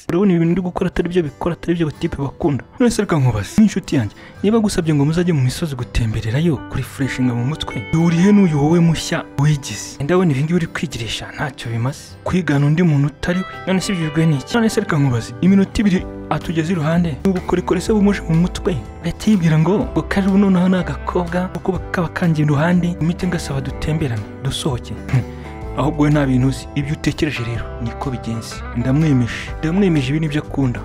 urabona ibintu uri gukora atari byo bikora atari byo batipe bakunda none se reka nkubaze nk'inshuti yanjye niba agusabye ngo muzajye mu misozi gutembererayo kurifureshinga mu mutwe duhuriye n'uyu wowe mushya wigize ndabona ibi ngibi uri kwigirisha ntacyo bimaze kwigana undi muntu utari we none se ibyo ni iki none se reka nkubaze iminota ibiri atugeze iruhande ni ubukorikori se bumuje mu mutwe leta yibwira ngo ngo kari ubu noneho ni agakobwa kuko kaba kangiye iruhande imiti ngasaba dutemberane dusohoke ahubwo we nta bintu uzi ibyo utekereje rero niko bigenze ndamwemeje ndamwemeje ibi nibyo akunda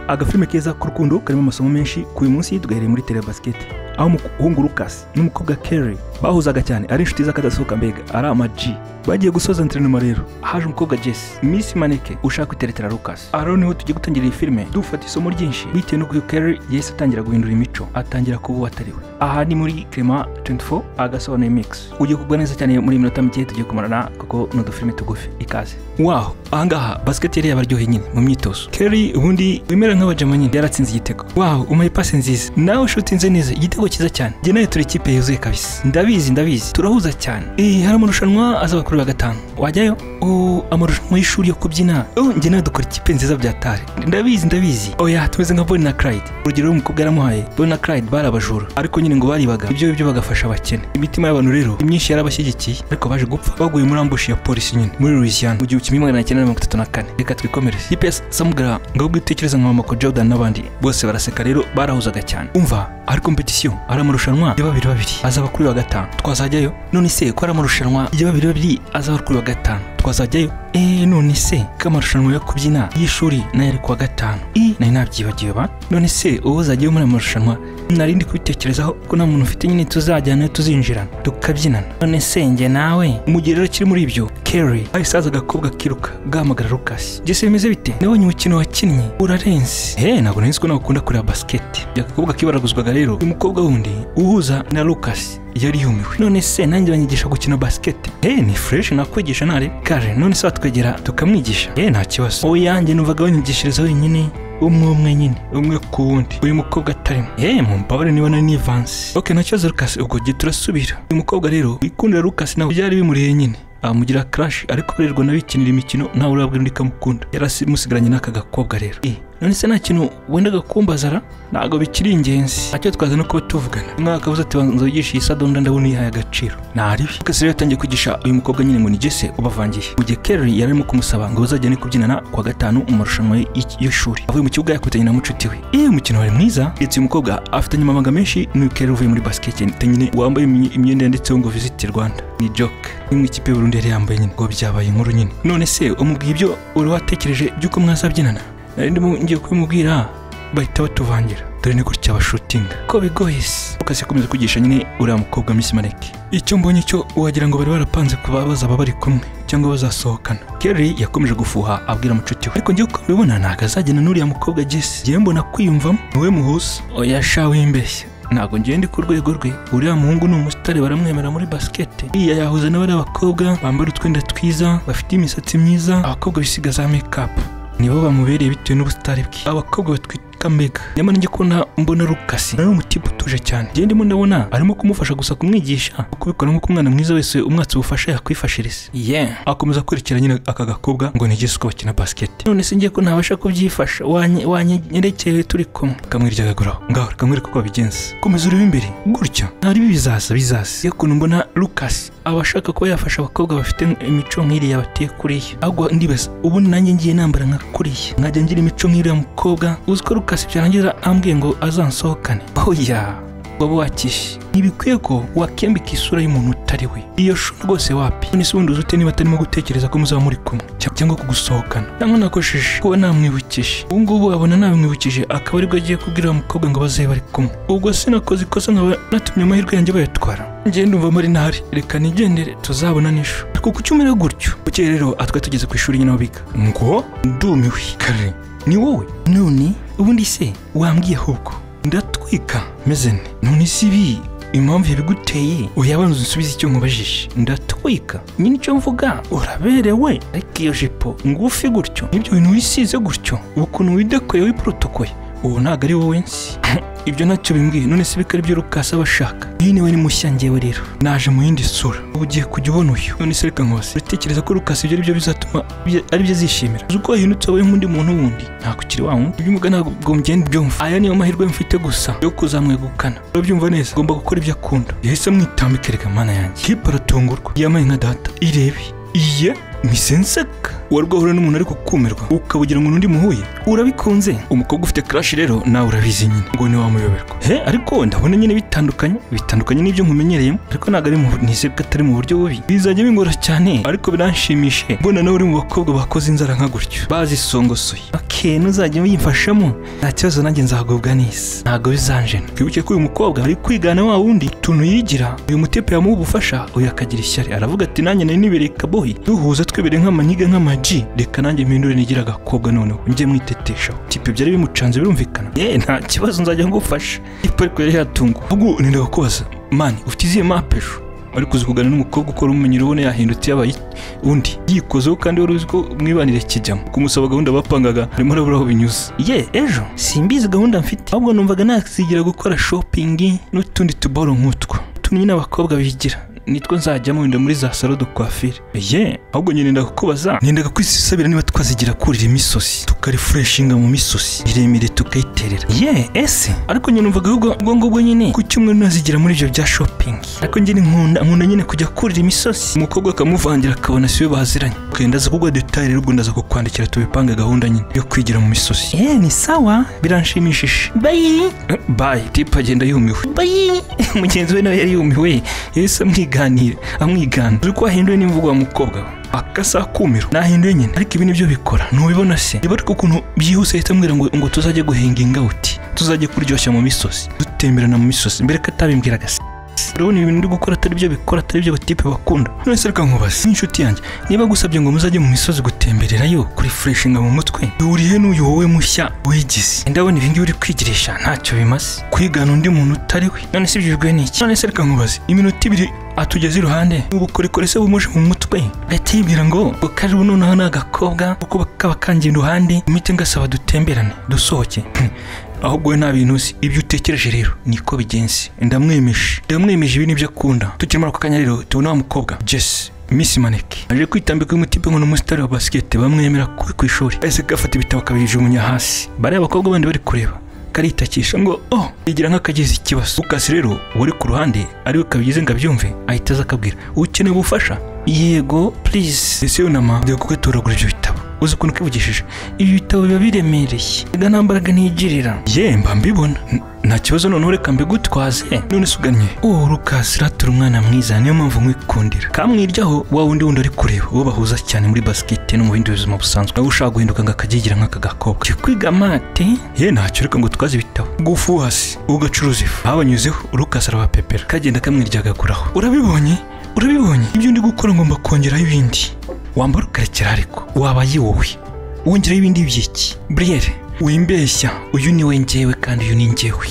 agafilime keza k'urukundo karimo amasomo menshi ku uyu munsi duhereye muri telebasiketi aho umuhungu Lucas n'umukobwa Kerry bahuzaga cyane ari inshuti z'akadasohoka mbega ari ama G bagiye gusoza enterinoma rero haje umukobwa Jesse Miss Maneke ushaka kwiteretera Lucas aro niho tugiye gutangira iyi filime dufata isomo ryinshi bitewe n'uko uyu Kerry yahise atangira guhindura imico atangira kuba uwo atari we aha ni muri Clement 24 agasobanuye mix ugiye kugwa neza cyane muri iyi minota mike tugiye kumarana kuko ni udufilime tugufi ikaze waho ahangaha basiketi yari yabaryoheye nyine mu myitozo Kerry ubundi wemera nk'abajama nyine yaratsinze igitego waho umaye pasi nziza nawe ushutinze neza igitego cyiza cyane njye nawe turi ikipe yuzuye kabisa ndabizi ndabizi turahuza cyane eh hari amarushanwa azaba kuri wa gatanu wajyayo oh amarushanwa y'ishuri yo kubyina oh njye nawe dukora ikipe nziza bya tare ndabizi ndabizi oya tumeze nka Bonnie na Clyde urugero umukobwa yaramuhaye Bonnie na Clyde bari abajura ariko nyine ngo baribaga ibyo byo bagafasha abakene imitima y'abantu rero imyinshi yarabashyigikiye ariko baje gupfa baguye muri ambushi ya polisi nyine muri Louisiana mu gihumbi kimwe magana cyenda mirongo itatu na kane reka twikomereze ikipe ya Samgra ngahubwo itekereza nka Michael Jordan n'abandi bose baraseka rero barahuzaga cyane umva hari kompetisiyo hari amarushanwa ya babiri babiri azaba kuri wa gatanu twazajyayo none se ko hari amarushanwa ya babiri babiri azaba kuri wa gatanu twazajyayo eee none se ko amarushanwa yo kubyina y'ishuri nayo ari ku wa gatanu eee nari nabyibagiwe ba none se uwo uzajyayo muri ayo marushanwa nari ndi kubitekerezaho ko nta muntu ufite nyine tuzajyana tuzinjirana tukabyinana none se njye nawe mu gihe rero kiri muri ibyo kerry hahise haza agakobwa kiruka gahamagara lucas jese bimeze bite nabonye umukino wakinnye urarenze he ntabwo nari nzi ko nawe ukunda kureba basiketi agakobwa kibaraguzwaga rero uyu mukobwa wundi uhuza na lucas yari yumiwe none se nanjye banyigisha gukina basiketi he ni fureshi nakwigisha ntare kare none se watwegera tukamwigisha he nta kibazo wowe yanjye numvaga banyigishiriza wenyine umwe umwe nyine umwe ku wundi uyu mukobwa atarimo ye mumbabare niba nari nivanse oke nta kibazo rukasi ubwo gihe turasubira uyu mukobwa rero wikundira rukasi nawe byari bimuriye nyine amugira karashi ariko barerwa n'abikinira imikino ntawe urabwira undi kamukunda yarasimusigaranye n'aka gakobwa rero none se nta kintu wendaga kumbazara ntabwo bikiri ingenzi ntacyo twaza no kuba tuvugana umwaka akabuze ati banza wigishe iyi sadonda ndabona uyihaye agaciro ntaribi kese rero yatangiye kwigisha uyu mukobwa nyine ngo ni jese ubavangiye mu gihe kerry yari arimo kumusaba ngo bazajyane kubyinana kuwa gatanu mu marushanwa y'ishuri avuye mu kibuga yakutanye na mucuti we iyo umukino wari mwiza ndetse uyu mukobwa afitanye amabanga menshi n'uyu kerry uvuye muri basiketi nyine wambaye imyenda yanditseho ngo visit rwanda ni joke imwe ikipe y'uburundi yari yambaye nyine ngo byabaye inkuru nyine none se umubwiye ibyo uri watekereje by'uko mwazabyinana nari ndimo ngiye kubimubwira bahita batuvangira dore ni gutya bashutinga ko bigoye se ukase akomeza kwigisha nyine uriya mukobwa misi maneke icyo mbonye cyo wagira ngo bari barapanze kuba bazaba bari kumwe cyangwa bazasohokana kerry yakomeje gufuha abwira mucuti we ariko ngewe uko mbibona ntabwo azajyana n'uriya mukobwa jesse ngewe mbona kwiyumvamo niwe muhuza oya sha wimbeshya ntabwo ngewe ndi ku rwego rwe uriya muhungu ni umusitari baramwemera muri basikete iya yahuza n'abari abakobwa bambara utwenda twiza bafite imisatsi myiza abakobwa bisiga za mekapu nibo bamubereye bitewe n'ubusitari bwe abakobwa batwika mbega nyamara njye kubona mbona rukasi nawe umutipe utuje cyane njye ndimo ndabona arimo kumufasha gusa kumwigisha kubikora nk'uko umwana mwiza wese umwatsi ubufasha yakwifashiriza yeah akomeza kwerekera nyine aka gakobwa ngo nigeze uko bakina basiketi none se ngiye ko ntabasha kubyifasha wanyerekeye turi kumwe kamwiryagaguraho ngaho kamwereka uko babigenza komeza urebe imbere gutya ntari bizaza bizaza iyo kuntu mbona rukasi aba ashaka kuba yafasha abakobwa bafite imico nk'iriya bateye kuriya ahubwo ndibaza ubundi nanjye ngiye nambara nka kuriya nkajya ngira imico nk'iriya mukobwa uzi ko rukasi byarangiza ambwiye ngo azansohokane oya waba wakishe ntibikwiye ko wakembika isura y'umuntu utari we iyo shusho rwose wapi none se ubundi uzute niba atarimo gutekereza ko muzaba muri kumwe cyangwa kugusohokana cyangwa nakoshije kuba namwibukije ubu ngubu abona nabimwibukije akaba aribwo agiye kubwira uwo mukobwa ngo bazabe bari kumwe ubwo sinakoze ikosa nkaba natumye amahirwe yanjye bayatwara ngenda umva muri ntari reka nigendere tuzabona n'ejo ariko kuki umera gutyo bukeye rero atwe tugeze ku ishuri nyine aho biga ngo ndumiwe kare ni wowe none ubundi se wambwiye ahubwo ndatwika meze ne none si ibi impamvu yabiguteye uyabanza unsubize icyo nkubajije ndatwika nyine icyo mvuga uraberewe ariko iyo jipo ngufi gutyo n'ibyo bintu wisize gutyo ukuntu widekoye wiporotokoye uwo ntabwo ari wowe nsi ibyo ntacyo bimbwiye none se bikari byo rukasa abashaka iyi niwe ni mushya njyewe rero naje mu yindi sura ubu ugiye kujya ubona uyu none se reka nkose uratekereza ko rukasa ibyo ari byo bizatuma ibyo- ari byo azishimira uzi uko wahindutse wabaye nk'undi muntu wundi ntabwo ukiri wa wundi ibyo umuga ntabwo mugenda byumva aya niyo mahirwe mfite gusa yo kuzamwegukana urabyumva neza agomba gukora ibyo akunda yahise amwitambika reka mana yanjye hipa aratungurwa yamaye nka data irebe iye misenseka wari ugahura n'umuntu ariko kumirwa ukabugira ngo n'undi muhuye urabikunze umukobwa ufite crash rero nawe urabizi nyine ngo ntiwamuyoberwa he ariko ndabona nyine bitandukanye bitandukanye n'ibyo nkumenyereyemo ariko ntabwo ari mu nizere ko atari mu buryo bubi bizajya bingora cyane ariko biranshimishe mbona nawe uri mu bakobwa bakoze inzara nka gutyo bazisongosoye okay ntuzajya uyimfashamo nta kibazo nanjye nzagubwa neza ntabwo bizanjena twibuke ko uyu mukobwa ari kwigana wa wundi utuntu yigira uyu mutepe yamuha ubufasha uyu akagira ishyari aravuga ati nanjye nari nibereye kabohi duhuza twebereye nk'amanyiga nk'amaji reka nanjye mpindure nigira agakobwa noneho njye mwiteteshaho tipe byari bimucanze birumvikana ye nta kibazo nzajya ngufasha ipo ariko yari yatunguwe ahubwo nenda kukubaza mani ufite izihe mapu ejo ariko uzi kuganira n'umukobwa ukora umumenyero ubona yahindutse yabaye undi yikozeho kandi wari uzi ko mwibanire kijyamo kumusaba gahunda bapangaga harimo arabura aho binyuze ye ejo simbizi gahunda mfite ahubwo numvaga nazigira gukora shopingi n'utundi tuboro nk'utwo utuntu nyine abakobwa bigira nitwo nzajyamo wenda muri za salo de coiffure ye ahubwo nyine nenda kukubaza nendaga kwisabira niba twazigira kurira imisosi tukarifureshinga mu misosi miremire tukayiterera ye ese ariko nyine numvaga ahubwo ubwo ngubwo nyine ku cyumweru nazigira muri ibyo bya shopping ariko njye ni nkunda nkunda nyine kujya kurira imisosi umukobwa akamuvangira akabona siwe baziranye ukenda aza kugwa detail rero ubundi aza kukwandikira tubipange gahunda nyine yo kwigira mu misosi ye ni sawa biranshimishije bayi bayi tipa agenda yumiwe bayi mugenzi we nawe yari yumiwe yahise amwiganira amwigana uzi ko wahinduye n'imvugo wa mukobwa we akasa kumiro nahinduye nyine ariko ibi nibyo bikora ntubibona se niba ariko ukuntu byihuse ahita ambwira ngo ngo tuzajye guhinga ingawuti tuzajye kuryoshya mu misozi dutemberana mu misozi mbere ko atabimbwiraga se urabona ibintu ndi gukora atari byo bikora atari byo tipe bakunda none se reka nkubaze n'inshuti yanjye niba gusabye ngo muzajye mu misozi gutembererayo kurifureshinga mu mutwe duhuriye n'uyu wowe mushya wigize ndabona ibingibi uri kwigirisha ntacyo bimaze kwigana undi muntu utari we none se ibyo bigoye ni iki none se reka nkubaze iminota ibiri atugeze iruhande ubukorikori se bumuje mu mutwe gahita yibwira ngo ngo kari ubu noneho ni agakobwa kuko kaba kangiye iruhande imite ngasaba dutemberane dusohoke ahubwo we nta bintu uzi ibyo utekereje rero niko bigenze ndamwemeje ndamwemeje ibi nibyo akunda tukimara ako kanya rero tubona wa mukobwa jesi Miss Maneke aje kwitambika uyu mutipe ngo ni umusitari wa basiketi bamwemera kubi ku ishuri ahise gafata ibitabo akabijugunya hasi bariya abakobwa bandi bari kureba karitakisha ngo oh yigira nk'akagize ikibazo ukasi rero wari ku ruhande ariwe kabigize ngo abyumve ahita aza akabwira ukeneye ubufasha yego please ese yunama njya kugatoragura ibyo bitabo uzi ukuntu kwivugishije ibi bitabo biba biremereye reka nta mbaraga ntigirira ye mba mbibona N- nta kibazo noneho reka mbigutwaze none se ugannye uwo rukasi ratura umwana mwiza niyo mpamvu nkwikundira kamwiryaho wa wundi wundi ari kureba uwo bahuza cyane muri basiketi no mu bindi buzima busanzwe nawe ushaka guhinduka ngo akagigira nk'aka gakobwa Jya kwiga mate ye ntacyo reka ngo twaze ibitabo gufu hasi ugacuruza ifu habanyuzeho rukasi arabapepera kagenda kamwirya agakuraho urabibonye urabibonye ibyo ndi gukora ngomba kongeraho ibindi wambara ukarekera ariko wabaye wowe wongeraho ibindi by'iki buriyeri wimbeshya uyu ni we njyewe kandi uyu ni njyewe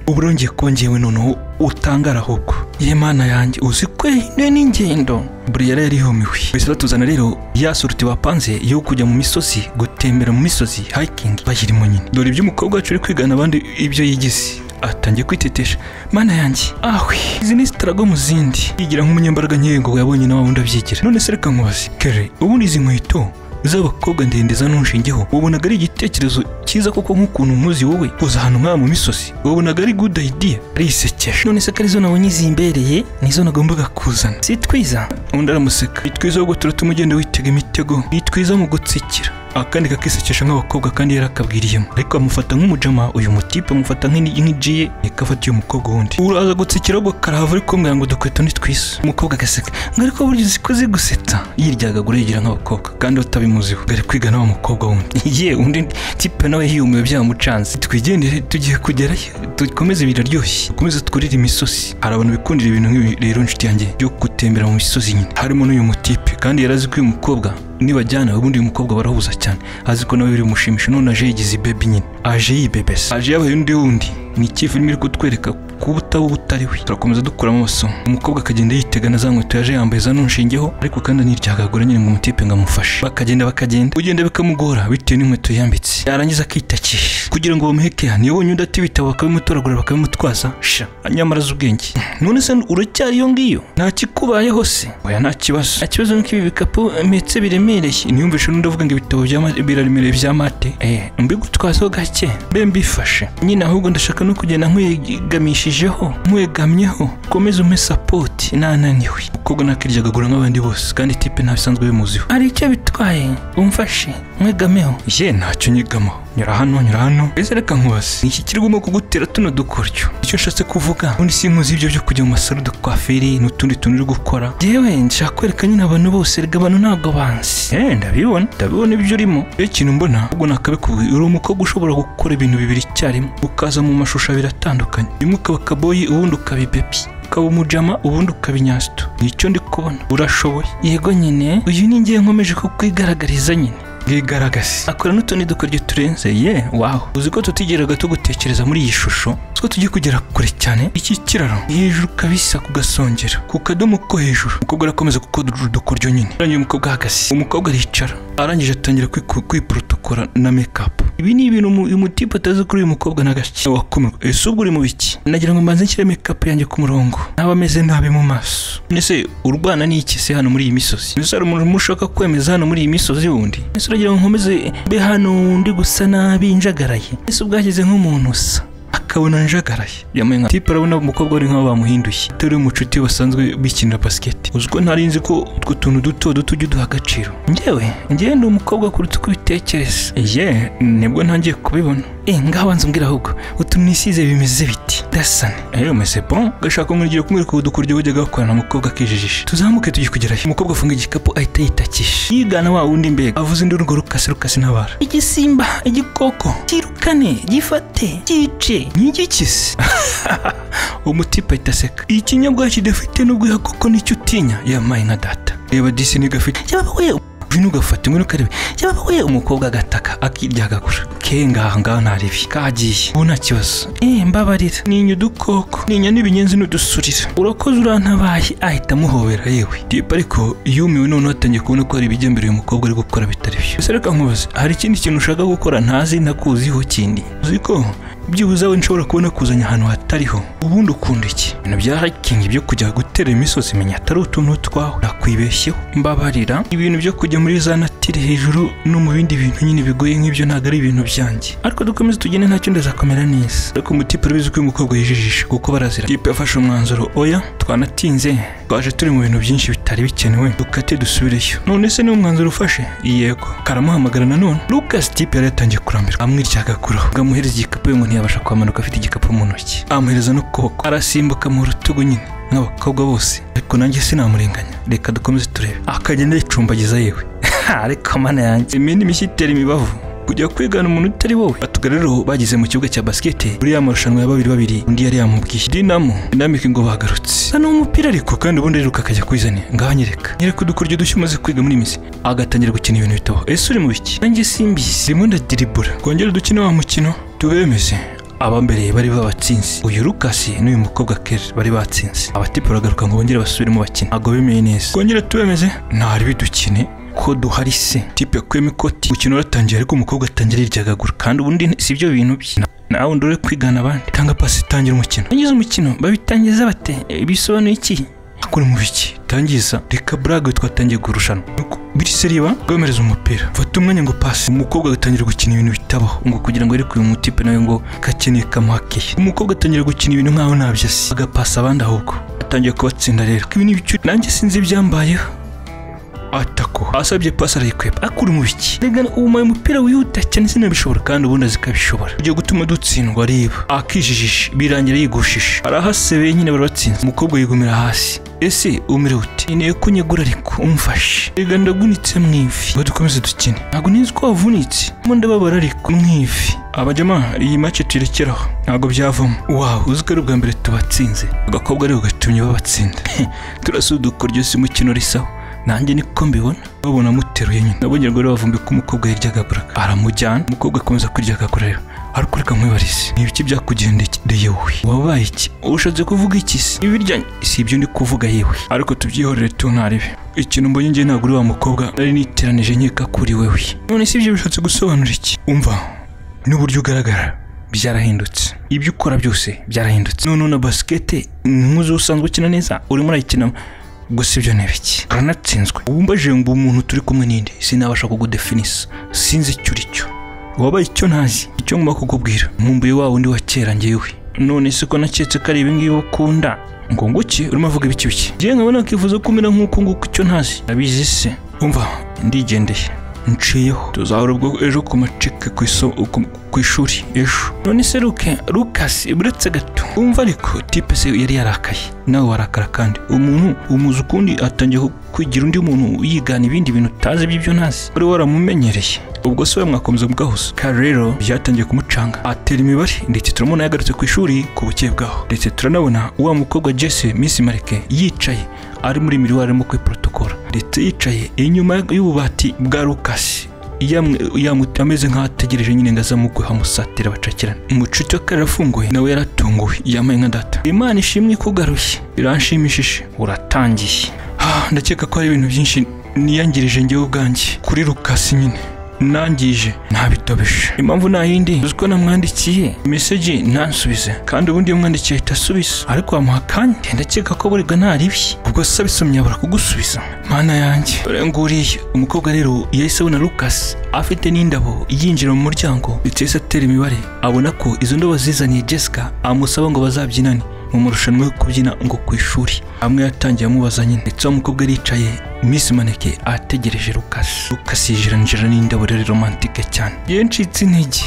ubu urongeye ko njyewe noneho utangara ahubwo ye mana yanjye uzi ko yahinduye n'ingendo buriyeri yari yumiwe wese batuzana rero ya suruti bapanze yo kujya mu misozi gutembera mu misozi hiking bayirimo nyine dore ibyo umukobwa wacu uri kwigana abandi ibyo yigize atangiye kwitetesha mana yanjye ahwe izi ni sitarago mu zindi yigira nk'umunyambaraga nkeya ngo yabonye na wa wundi abyigira none se reka nkubaze kere ubundi izi nkweto z'abakobwa ndende za ntushingeho wabonaga ari igitekerezo cyiza kuko nk'ukuntu muzi wowe uza ahantu nk'aha mu misozi wabonaga ari good idea arisekeje none se ko arizo nabonye zimbereye nizo nagombaga kuzana si twiza undi aramuseka ni twiza ahubwo turatuma ugenda witega imitego ni twiza mu gutsikira akandi kakisekesha nk'abakobwa kandi yarakabwiriyemo ariko amufata nk'umujama uyu mutipe amufata nk'ini- nk'igiye ikafata uyu mukobwa wundi uraza gutsikira ahubwo karahava ariko mbwira ngo dukweto ni twiza umukobwa agaseka ngo ariko burya uzi ko zigusetsa yiryagagura yigira nk'abakobwa kandi utabimuziho ngo ari kwiga n'uwo mukobwa wundi ye undi tipe nawe yumiwe byamucanze twigendere tugiye kugerayo dukomeze biraryoshye dukomeze twurire imisozi hari abantu bikundira ibintu nk'ibi rero inshuti yanjye byo gutembera mu misozi nyine harimo n'uyu mutipe kandi yarazi ko uyu mukobwa nibajyana ubundi uyu mukobwa barahuza cyane azi ko nawe biri bumushimishe none aje yigize ibebi nyine aje yibebesa aje yabaye undi wundi ni iki filime iri kutwereka kuba utaba uwo utari we turakomeza dukuramo amasomo umukobwa akagenda yitega na za nkweto yaje yambaye za nonshingeho ariko kandi aniryagagura nyine ngo umutipe ngo amufashe bakagenda bakagenda kugenda bikamugora bitewe n'inkweto yambitse yarangiza akitakisha kugira ngo bamuhekeha niyo bonyine udatibitabo bakabimutoragura bakabimutwaza sha nyamara azi ubwenge none se uracyari iyo ngiyo nta kikubayeho se oya nta kibazo nta kibazo nuko ibi bikapu mpetse biremereye niyumvishe n'undi avuga ngo ibitabo bya ma- biraremereye bya mate eh mbigutwazeho gake mbe mbifashe nyine ahubwo ndashaka no kugenda nkwegamishijeho nkwegamyeho komeza umpe sapoti nananiwe umukobwa ntakiryaga nk'abandi bose kandi tipe ntabisanzwe bimuziho hari icyo bitwaye umfashe nkwegameho ye ntacyo nyegamaho nyura hano nyura hano ese reka nkubaze ni iki kirimo kugutera tuno dukoryo icyo nshatse kuvuga ubundi sinkuzi ibyo byo kujya mu masaro dukwaferi n'utundi tuntu uri gukora yewe nshaka kwereka nyine abantu bose reka abantu ntabwo banzi eh ndabibona ndabibona ibyo urimo iyo kintu mbona ubwo nakabikubwira uri umukobwa ushobora gukora ibintu bibiri icyarimwe ukaza mu mashusho abiri atandukanye rimwe ukaba kaboyi ubundi ukaba ibepi ukaba umujama ubundi ukaba inyasito nicyo ndi kubona urashoboye yego nyine uyu ni ngiye nkomeje kukwigaragariza nyine bwigaragaze akora n'utundi dukoryo turenze ye waho uzi ko tutigeraga tugutekereza muri iyi shusho two tugiye kugera kure cyane iki kiraro ni hejuru kabisa ku gasongero ku kadomo ko hejuru umukobwa arakomeza gukodora udukoryo nyine arangiye umukobwa ahagaze umukobwa aricara arangije atangira kwiku- kwiprotokora na mekapu ibi ni ibintu umu- umutipe atazi kuri uyu mukobwa na gake wakumirwa ese ubwo uri mu biki nagira ngo mbanze nshyire mekapu yanjye ku murongo ntaba ameze nabi mu maso ese urwana n'iki se hano muri iyi misozi ese hari umuntu urimo ushaka kwemeza hano muri iyi misozi wundi ese uragira ngo nkomeze mbe hano ndi gusa nabi njagaraye ese ubwageze nk'umuntu usa akabona njagaraye yambaye nka tipe arabona umukobwa wari nk'aho bamuhinduye atari umucuti basanzwe bikinira basiketi uzi ko ntari nzi ko utwo tuntu duto duto ujya uduha agaciro njyewe njyewe ndi umukobwa kuruta uko ubitekereza ye nibwo ntangiye kubibona eh ngaho banza umbwira ahubwo utuntu nisize bimeze biti dasane eyo mese bon gashaka kumwigira kumwereka udukuryo wajyaga bakorana umukobwa akijijisha tuzamuke tujye kugerayo umukobwa afunga igikapu ahita yitakisha yigana wa wundi mbega avuze indi urugo rukase rukase ntabara igisimba igikoko kirukane gifate cyice nk'igikisi umutipe ahita aseka ikinyabwa kidafite n'ubwiha koko nicyo utinya yamaye nka data reba disi ni gafite yaba we vino ugafata ngwino ukareba yaba we umukobwa agataka akiryagagura ke ngaha ngaha ntaribi kagiye ubu nta kibazo eh mbabarira ninya udukoko ninya n'ibinyenzi n'udusurira urakoze urantabaye ahita amuhobera yewe tipe ariko yumiwe noneho atangiye kubona ko hari ibijya mbere uyu mukobwa ari gukora bitari byo ese reka nkubaze hari ikindi kintu ushaka gukora ntazi ntakuziho kindi uzi ko byibuze we nshobora kubona kuzanya ahantu hatariho ubundi ukunda iki ibintu bya hakingi byo kujya gutera imisozi menya atari utuntu twawe nakwibeshyeho mbabarira ibintu byo kujya muri za natire hejuru no mu bindi bintu nyine bigoye nk'ibyo ntabwo ari ibintu byanjye ariko dukomeze tugende ntacyo ndazakomera neza ariko umutipe urabizi ko uyu mukobwa yijijisha kuko barazira tipe yafashe umwanzuro oya twanatinze twaje turi mu bintu byinshi bitari bikenewe dukate dusubireyo none se niwo mwanzuro ufashe yego karamuhamagara nanone lucas tipe yari yatangiye kurambirwa amwiryagaguraho bwamuhereza igikapu we ngo ntiyabasha kwamanuka afite igikapu mu ntoki amuhereza n'ukuboko arasimbuka mu rutugu nyine nk'abakobwa bose ariko nanjye sinamurenganya reka dukomeze turebe akagenda yicumbagiza yewe ariko mana yanjye imena imishyi itera imibavu kujya kwigana umuntu utari wowe batugarero bageze mu kibuga cya basikete muri ya marushanwa ya babiri babiri undi yari yamubwiye dinamo dinamike ngo bagarutse hano umupira ariko kandi ubundi ariruka akajya kwizanira ngaho nyereka nyereka udukuryo dushya umaze kwiga muri misi agatangira gukina ibintu bitaho ese uri mu biki nanjye simbizi rimwe ndadiribura twongere dukine wa mukino tubemeze abambereye bari babatsinze uyu Lucas n'uyu mukobwa Kerry bari batsinze abatipe baragaruka ngo bongere basubiremo bakina ntabwo bemeye neza twongere tubemeze ntari bidukine ko duhari se tipe yakuyemo ikoti umukino uratangiye ariko umukobwa atangira yiryagagura kandi ubundi si ibyo bintu bye nawe undi uri kwigana abandi tanga pasi tangira umukino tangiza umukino babitangiza bate Eh, bisobanuye iki akora mu biki tangiza reka burage twatangiye kurushanwa Nuko bitse riba bwomereza umupira fata umwanya ngo pasi umukobwa agatangira gukina ibintu bitabaho ngo kugira ngo areke uyu mutipe nawe ngo kakeneye kamuhakeye umukobwa atangira gukina ibintu nkaho ntabyo asi agapasa abandi ahubwo atangiye kubatsinda rero ibi ni ibicu nanjye sinzi ibyambayeho atako asabye pasi arayikwepa akura mu biki rega umaye umupira wihuta cyane sinabishobora kandi ubundi azi ko abishobora ujya gutuma dutsindwa areba akijijisha birangira yigushije arahasebeye nyine barabatsinze umukobwa yigumira hasi ese umire ute nkeneye ko unyegura ariko umfashe rega ndagunitse mu ivi ngo dukomeze dukine ntabwo nzi ko wavunitse mo ndababara ariko mu ivi abajyama iyi make tuyirekeraho ntabwo byavamo wawe uzi ko ari ubwa mbere tubatsinze agakobwa ariko gatumye babatsinda turasudukoryo si mukino risaho nanjye niko mbibona babona amuteruye nyine nabonye rero bavumbi ko umukobwa yaryaga buraka aramujyana umukobwa akomeza kurya agakorera ariko reka nkwibarize ni ibiki byakugendekeye wowe wabaye iki ushatse kuvuga iki se ibi ryanjye si ibyo ndi kuvuga yewe ariko tubyihorere tunaribe ikintu mbonye njye ntabwo uri wa mukobwa nari niteranije nkeka kuri wewe none si ibyo bishatse gusobanura iki umva n'uburyo ugaragara byarahindutse ibyo ukora byose byarahindutse noneho na basikete nk'uzi usanzwe ukina neza urimo urayikinamo gusa ibyo ni ibiki uranatsinzwe wumvaje ngo umuntu turi kumwe n'indi sinabasha kugudefinisa sinzi icyo uri cyo wabaye icyo ntazi icyo ngomba kukubwira nkumbuye wa wundi wa kera ngewe none se ko naketse ko ari ibingibi ukunda ngo nguki urimo avuga ibiki biki ngewe nkabona nakifuza ko umera nk'uko nguko icyo ntazi nabizi se umva ndigendeye nciyeho tuzahora ubwo ejo ku macike ku iso- ku- ku ishuri ejo none se luke lukasi buretse gato umva ariko tipe se yari yarakaye nawe warakara kandi umuntu umuzi ukundi atangiye ku- kwigira undi muntu yigana ibindi bintu utazi by'ibyo ntazi wari waramumenyereye ubwo se we mwakomeza mugahuza kare rero byatangiye kumucanga atera imibare ndetse turamubona yagarutse ku ishuri ku buke bwaho ndetse turanabona wa mukobwa jesse miss marike yicaye ari muri miriwa arimo kwiprotokora ndetse yicaye inyuma y'ububati bwa lukasi yamwe- yamu- ameze nk'aho ategereje nyine ngo aza mugwe hamusatira bacakirana umucuti wa kare arafunguye nawe yaratunguwe yambaye nka data imana ishimwe ko ugarushye iranshimishije uratangiye Ah, ndakeka ko hari ibintu byinshi niyangirije njyewe ubwanjye kuri lukasi nyine nangije ntabitobeshe impamvu nta yindi uzi ko namwandikiye meseji ntansubize kandi ubundi iyo umwandikiye ahita asubiza ariko wamuha akanya Njye ndakeka ko burega ntaribye ubwo se abisomye abura kugusubiza mana yanjye dore nguriya umukobwa rero yahise abona Lucas afite n'indabo yinjira mu muryango ndetse yahise atera imibare abona ko izo ndabo zizaniye Jessica amusaba ngo bazabyinane mu marushanwa yo kubyina ngo ku ishuri amwe yatangiye amubaza nyine ndetse wa mukobwa aricaye Miss Maneke ategereje Lucas Lucas yijiranjira n'indabo rero romantike cyane yencitse intege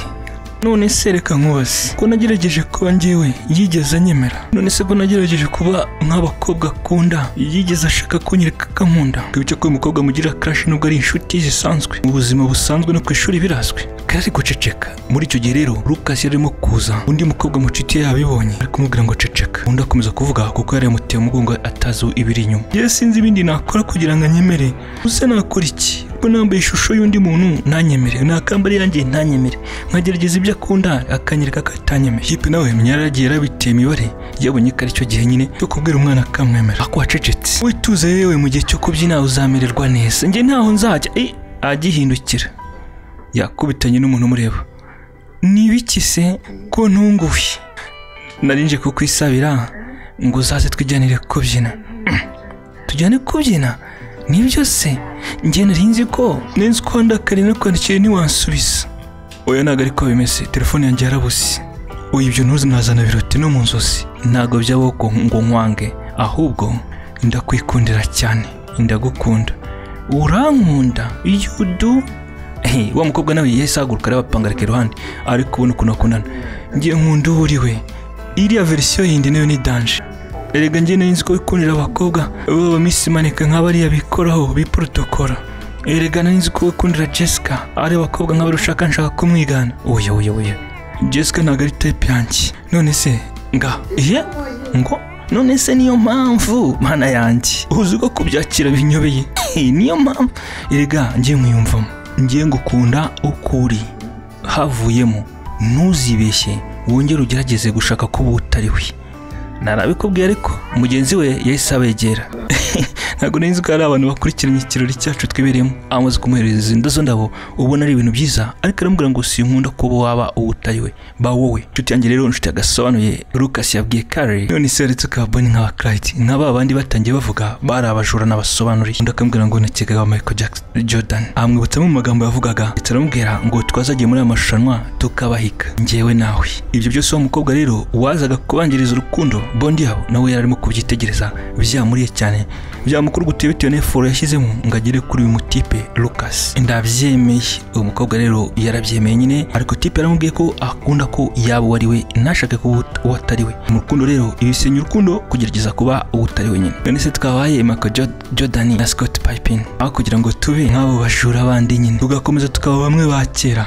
none se reka nkubaze ko nagerageje kuba njyewe yigeze anyemera none se ko nagerageje kuba nk'abakobwa akunda yigeze ashaka kunyereka ko ankunda twibutse ko uyu mukobwa mugira crash nubwo ari inshuti zisanzwe mu buzima busanzwe no ku ishuri birazwi kari guceceka muri icyo gihe rero Lucas yari arimo kuza undi mukobwa mucuti ye yabibonye ari kumubwira ngo ceceka undi akomeza kuvuga kuko yari yamuteye umugongo atazi ibiri inyuma yewe sinzi ibindi nakora kugira ngo anyemere use nakora iki ubwo nambaye ishusho y'undi muntu ntanyemere nakambara iyanjye ntanyemere nkagerageza ibyo akunda akanyereka ko atanyemere yipe nawe menya yaragiye yarabiteye imibare yabonye ko ari cyo gihe nyine cyo kubwira umwana akamwemera ako wacecetse wituze yewe mu gihe cyo kubyina uzamererwa neza njye ntaho nzajya eh, agihindukira yakubitanye n'umuntu umureba ni ibiki se ko ntunguwe narinje kukwisabira ngo uzaze twijyanire kubyina tujyane kubyina nibyo se njye nari nzi ko nzi ko wenda kare nakwandikiye ntiwansubiza oya ntabwo ariko bimeze telefone yanjye yarabuze uyu ibyo ntuzi nazana biroti no mu nzozi ntabwo byabaho ko ngo nkwange ahubwo ndakwikundira cyane ndagukunda urankunda iyo udu Eh, wa mukobwa nawe yahise ahaguruka arabapangarika iruhande ariko ubona ukuntu akundana ngiye nkunda uwo uri we iriya verisiyo yindi nayo ni danje erega njye nari nzi ko wikundira abakobwa baba misi maneka nk'abariya bikoraho biprotokora erega nari nzi ko wikundira jessica ari abakobwa nk'abari ushaka nshaka kumwigana oya oya oya jessica ntabwo ari tape yanjye none se nga ye ngo none se niyo mpamvu mana yanjye uzi ko kubyakira binyobeye Eh, niyo mpamvu erega njye mwiyumvamo njye ngukunda uko uri havuyemo ntuzibeshye wongere ugerageze gushaka kuba utari we narabikubwiye ariko mugenzi we yahise abegera ntabwo nari nzi ko hari abantu bakurikiranye ikirori cyacu twibereyemo amaze kumuhereza izi ndozo ndabo ubona ari ibintu byiza ariko aramubwira ngo sinkunda kuba waba uwo utari we ba wowe inshuti yanjye rero inshuti yagasobanuye Lucas yabwiye Carrie none se yaretse ko abonye nk'aba Clyde nka ba bandi batangiye bavuga bari abajura n'abasobanuriye undi akambwira ngo nakekaga wa Michael Jackson Jordan amwibutsa mu magambo yavugaga ndetse aramubwira ngo twazagiye muri aya marushanwa tukabahika njyewe nawe ibyo byose wa mukobwa rero wazaga kubangiriza urukundo bondi yabo nawe yari arimo kubyitegereza byamuriye cyane byamukuru guteye bitewe n'eforo yashyizemo ngo agere kuri uyu mutipe Lucas ndabyemeye uyu mukobwa rero yarabyemeye nyine ariko tipe yaramubwiye ko akunda ko yaba uwo ari we ntashake kuba uwo atari we mu rukundo rero ibisenya urukundo kugerageza kuba uwo utari we nyine none se twabaye Michael Jo- Jordan na Scott Pippen aho kugira ngo tube nk'abo bajura bandi nyine tugakomeza tukaba bamwe ba kera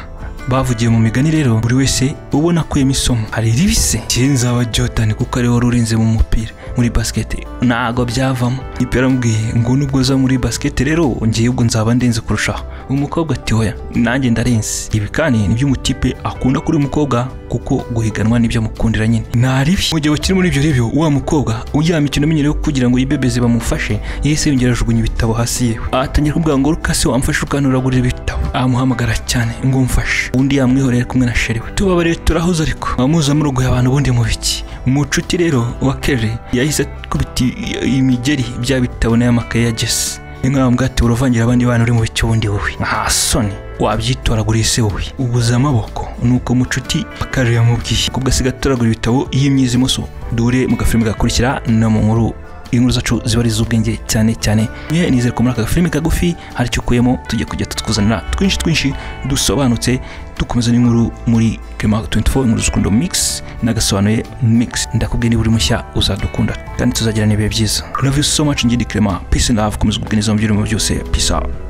bavugiye mu migani rero buri wese ubona akuyemo isomo hari ribise nzaba Jordan kuko ariwe wari urinze mu mupira mu muri basket ntago byavamo ipe aramubwiye ngo nubwo uza muri basket rero ngewe ubwo nzaba ndenze kurushaho umukobwa ati hoya nanjye ndarenze ibi kandi nibyo umutipe akunda kuri uyu mukobwa kuko guhiganwa nibyo mukundira nyine ntaribi mu gihe bakiri muri ibyo ribyo wa mukobwa uryama ikinominyero kugira ngo yibebeze bamufashe yahise yongera ajugunya ibitabo hasi yewe atangira kubwira ngo rukase wamfashe ukanturagurira ibitabo amuhamagara cyane ngo mfashe undi yamwihoreye ari kumwe na sheri we tubabare turahuze ariko amuza murogoye abantu ubundi mu biki mu nshuti rero wa kerry yahise akubita i- imigeri bya bitabo n'ay'amakaye ya jesi ni nk'aho bwati buravangira abandi bana uri mu bicyo ubundi wowe nta soni wabyitoraguriye se wowe ubuze amaboko nuko mu nshuti akarere yamubwiye kubwo asigaye atoragura ibitabo yimyiza imoso dure mu gafilime gakurikira no mu nkuru inkuru zacu ziba ari iz'ubwenge cyane cyane niyo nizere ko muri aka gafilime kagufi hari icyo ukuyemo tujya kujya tutuzanira twinshi twinshi dusobanutse dukomeza n'inkuru muri Clement 24 inkuru z'urukundo mix nagasobanuye mix ndakubwiye niba uri mushya uzadukunda kandi tuzagira n'ibihe byiza love you so much ngindi Clement peace and love komeza ubwenge mu byose peace out